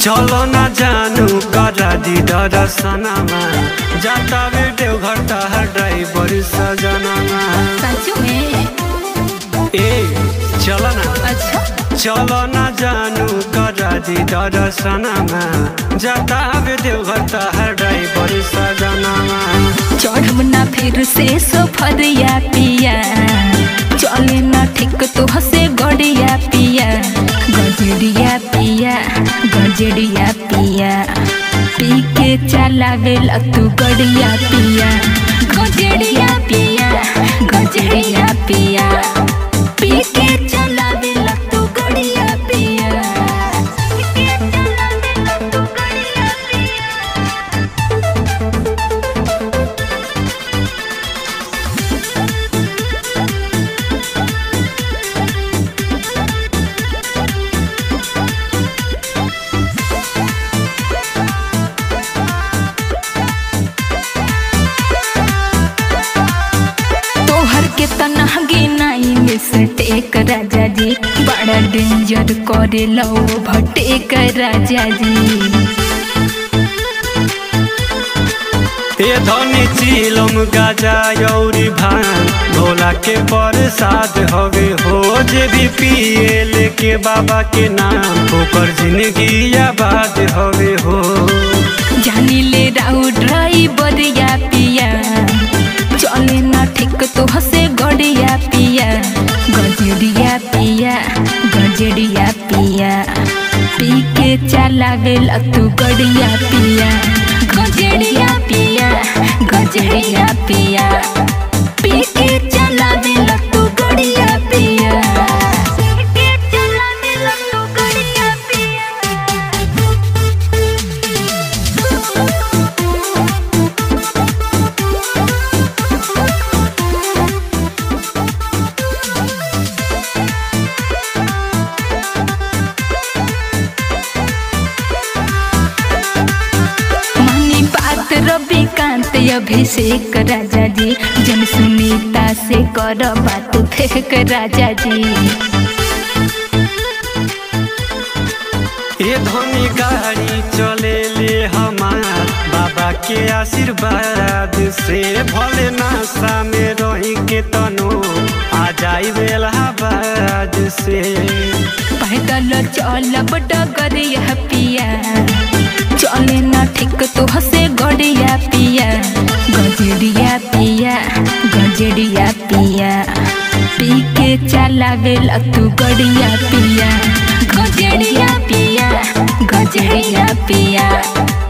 चलो ना जानू करा दी दर्शनमा जाता वे देवघर तहार ड्राइवर सजनमा सच में ए चलो ना अच्छा चलो ना जानू करा दी दर्शनमा जाता वे देवघर तहार ड्राइवर सजनमा चढ़ब ना फिर से सफरिया पिया चले ना ठीक तो हसे गड़िया पिया गजड़िया पिया गजड़िया पिया पी के चलावेल तू गड़िया पिया गजड़िया पिया गजड़िया पिया पी के चलावेल तू गड़िया पिया पी के चलावेल तू गड़िया पिया तोहर के तनह गिनाई में सटेक राजा जी बड़ा डेंजर करे लो भटेक राजा जी ए धनी चिलम गाजा यौरी भान भोला के प्रसाद हवे हो जे भी पिए लेके बाबा के नाम ओकर जिंदगी आबाद हवे हो जानी ले राउ ड्राइवर या पिया चले ना ठीक तो हसे गड़िया पिया गजड़िया पिया गजड़िया पिया पी के चलावेल तू गड़िया पिया गजड़िया पिया गजड़िया पिया पी के चलावेल तू गड़िया पिया पी के चलावेल तू गड़िया पिया मनी बात रविकांत अभिषेक राजा जी जन सुनीता से कर बात फेंक राजा जी ए धनी गाड़ी चले ले हमार बाबा के आशीर्वाद से भले नासा में रही के तनो आ जाई बेलाबाद से पैदल चलब डगरिया पिया चले ना ठीक तो हसे गड़िया पिया गजड़िया पिया गजड़िया पिया पी के चलावेल तू गड़िया पिया गजड़िया पिया गजड़िया पिया